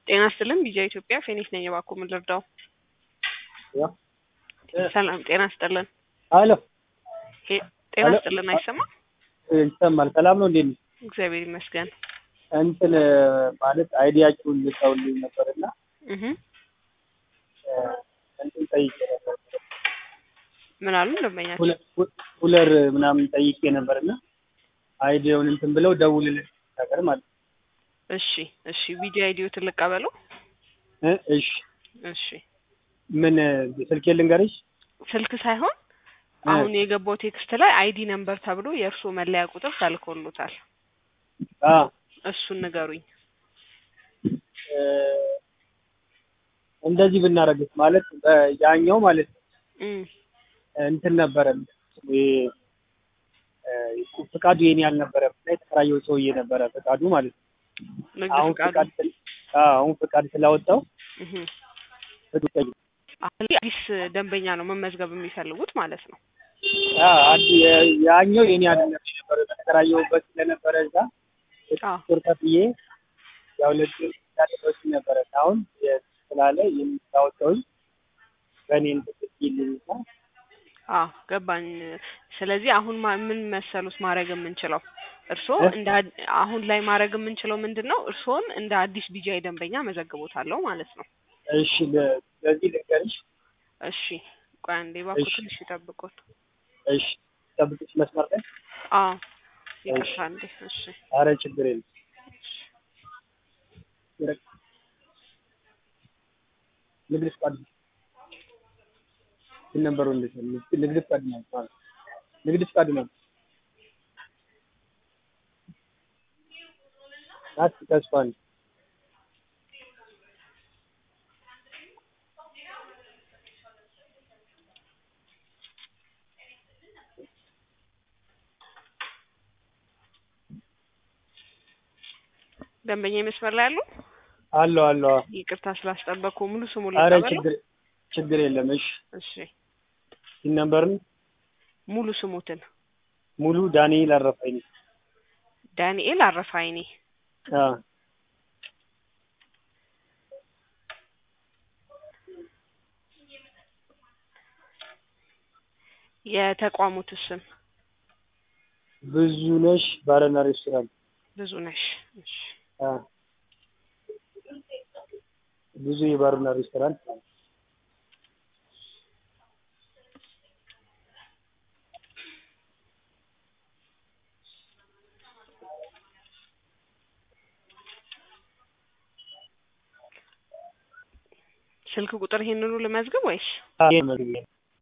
ጤና ይስጥልን ቢጃ ኢትዮጵያ ፌኒክስ ነኝ። እባክዎ ምን ልርዳው? ሰላም ጤና ይስጥልን። አሎ ሄ- ጤና አሎ። ይስጥልን። አይሰማም? ይሰማል። ሰላም ነው እንዴት ነው? እግዚአብሔር ይመስገን። እንትን ማለት አይዲያችሁን ልታውልኝ ነበርና እህ እንትን ጠይቄ ነበር። ምን አሉ ደንበኛችን? ኩለ- ኩ- ኩለር ምናምን ጠይቄ ነበርና አይዲያውን እንትን ብለው ደውልልን ነገር ማለት ነው። እሺ እሺ። ቢጂ አይዲዮ ትልቅ ቀበለው። እ እሺ እሺ ምን ስልኬ ልንገርሽ? ስልክ ሳይሆን እ አሁን የገባው ቴክስት ላይ አይዲ ነምበር ተብሎ የእርስዎ መለያ ቁጥር ተልኮሎታል። አ እሱን ንገሩኝ። እ እንደዚህ ብናረግስ ማለት በ- ያኛው ማለት ነው እም እንትን ነበረ ይሄ እ ፍቃዱ የኔ አልነበረም እና የተከራየው ሰውዬ ነበረ ፍቃዱ ማለት ነው። ንግድ አሁን ፍቃዱ ፍቃድ ስል- አዎ አሁን ፍቃድ ስላወጣው እህ ፍቃድ ጠይቅ አሁን አዲስ ደንበኛ ነው መመዝገብ የሚፈልጉት ማለት ነው። አዎ አንድ የ- ያኛው የኔ አይደለም የነበረ ተከራየሁበት ስለነበረ እዛ አዎ ቁር ከፍዬ ያው ለዚህ ያደረሱ ነበረ አሁን የ- ስላለ የሚታወቀውኝ በእኔ እንትን ይልኝና አዎ ገባኝ። ስለዚህ አሁን ማ- ምን መሰሉት ማድረግ የምንችለው እርስዎ እ? እንደ አድ- አሁን ላይ ማድረግ የምንችለው ምንድን ነው? እርስዎን እንደ አዲስ ቢጃይ ደንበኛ መዘግቦታለሁ ማለት ነው። እሺ ለ- ለዚህ ልንገርሽ እሺ ቆይ አንዴ እባክዎ እሺ። ትንሽ ይጠብቁት። እሺ ጠብቅሽ መስመር ላይ አዎ ይቅርታ አንዴ። እሺ አረ ችግር የለም ይረቅ- ንግድ ፍቃድ ስንት ነበሩ እንዴት ነው ንግድ- ንግድ ፍቃድ ነው ማለት ንግድ ፍቃድ ነው ናት ተስፋ ነው ደንበኛ መስመር ላይ አሉ? አለው አለው ይቅርታ ስላስጠበቅኩ ሙሉ ስሙ አረ ልቀበለው? ችግር ችግር የለም እሺ እሺ ይህ ነምበርን ሙሉ ስሙትን ሙሉ ዳንኤል አረፋኝ ዳንኤል አረፋይኔ። አ የተቋሙት ስም ብዙ ነሽ ባረና ሬስቶራንት ብዙ ነሽ። እሺ አ ብዙ የባርና ሬስቶራንት ስልክ ቁጥር ይሄንኑ ልመዝግብ ወይስ? አ መግቢያ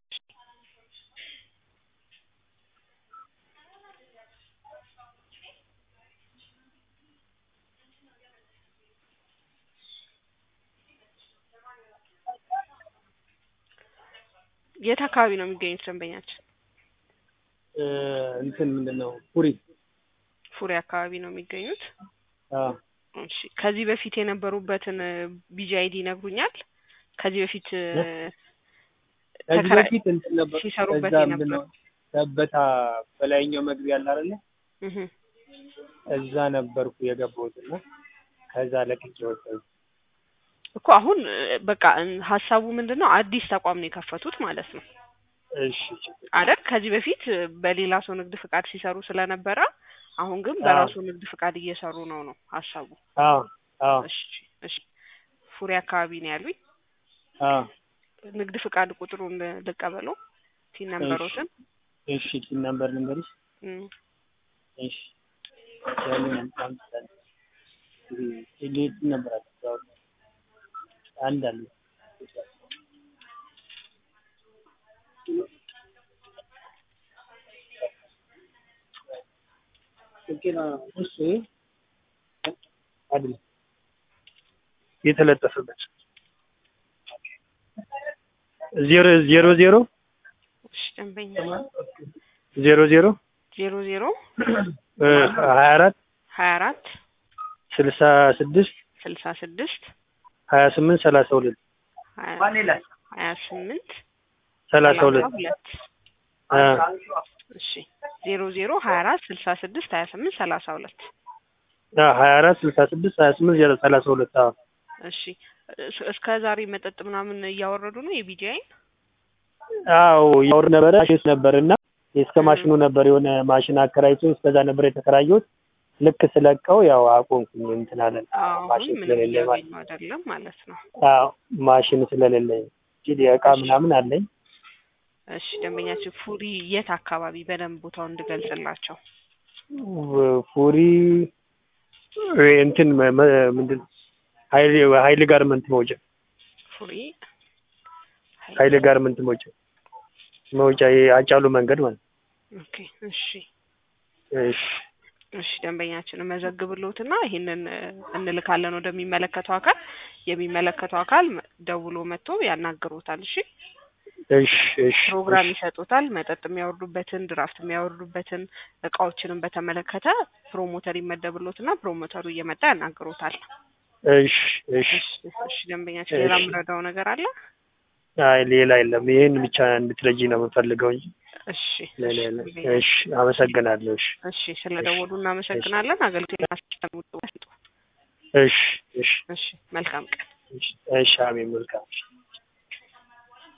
የት አካባቢ ነው የሚገኙት ደንበኛችን? እ እንትን ምንድን ነው ፑሪ ፉሪ አካባቢ ነው የሚገኙት። አ እሺ ከዚህ በፊት የነበሩበትን ቢጂ አይዲ ይነግሩኛል? ከዚህ በፊት እ፣ ከዚህ ተከራ- በፊት እንትን ነበር ሲሰሩበት ከዛ የነበረው። ምንድን ነው ሰበታ በላይኛው መግቢያ አለ አይደለ እህ እዛ ነበርኩ የገባሁት እና ከዛ ለቅቄ ወጣሁ እኮ አሁን እ፣ በቃ እ፣ ሀሳቡ ምንድን ነው አዲስ ተቋም ነው የከፈቱት ማለት ነው እሺ ችግር አይደል? ከዚህ በፊት እ፣ በሌላ ሰው ንግድ ፍቃድ ሲሰሩ ስለነበረ አሁን ግን በራሱ ንግድ ፍቃድ እየሰሩ ነው ነው ሀሳቡ። አዎ አዎ እሺ እሺ ፉሪ አካባቢ ነው ያሉኝ። አዎ ንግድ ፍቃድ ቁጥሩን ል- ልቀበለው ቲን ነምበሮትን እሺ ቲን ነምበር ልንገርሽ እም፣ እሺ ያንን አምጣን ሌት ነበር አለ አንድ አለ እሱ አይደለም የተለጠፈበት ዜሮ ዜሮ ዜሮ እሺ ደንበኛ ዜሮ ዜሮ ዜሮ ዜሮ ሀያ አራት ሀያ አራት ስልሳ ስድስት ስልሳ ስድስት ሀያ ስምንት ሰላሳ ሁለት ሀያ ሀያ ስምንት ሰላሳ ሁለት ሁለት አ እሺ ዜሮ ዜሮ ሀያ አራት ስልሳ ስድስት ሀያ ስምንት ሰላሳ ሁለት ሀያ አራት ስልሳ ስድስት ሀያ ስምንት ዜሮ ሰላሳ ሁለት አዎ እሺ እስ- እስከ ዛሬ መጠጥ ምናምን እያወረዱ ነው የቢጂአይን አዎ ያወር ነበረ ማሽን ነበር እና እስከ እ። ማሽኑ ነበር የሆነ ማሽን አከራይቶ እስከዛ ነበር የተከራየሁት። ልክ ስለቀው ያው አቆምኩኝ እንትን አለን አሁን ማሽን ምንም ስለሌለኝ ማለት እያገኙ አይደለም ማለት ነው። አዎ ማሽን ስለሌለኝ እንጂ እቃ ምናምን አለኝ። እሺ ደንበኛችን ፉሪ የት አካባቢ በደንብ ቦታውን እንድገልጽላቸው። ው- ፉሪ እ እንትን መ- መ- ምንድን ሀይል ሀይል ጋርመንት መውጫ ፉሪ ሀይል ጋርመንት መውጫ መውጫ ይሄ አጫሉ መንገድ ማለት ነው። ኦኬ እሺ እሺ እሺ ደንበኛችንን መዘግብሎትና ይህንን እ፣ እንልካለን ወደሚመለከተው አካል የሚመለከተው አካል መ- ደውሎ መጥቶ ያናግሮታል። እሺ እሺ እሺ ፕሮግራም እሺ ይሰጡታል። መጠጥ የሚያወርዱበትን ድራፍት የሚያወርዱበትን እቃዎችንም በተመለከተ ፕሮሞተር ይመደብሎትና ፕሮሞተሩ እየመጣ ያናግሮታል። እሺ እሺ እሺ እሺ ደንበኛችን ሌላ እሺ። የምረዳው ነገር አለ? አይ ሌላ የለም። ይሄን ብቻ እንድትረጂ ነው የምፈልገው እንጂ እሺ ሌላ እሺ የለም። ደንበኛ- እሺ አመሰግናለሁ። እሺ እሺ ስለደወሉ እናመሰግናለን። አገልግሎት እሺ እሺ እሺ መልካም ቀን። እሺ እሺ አሜን መልካም እሺ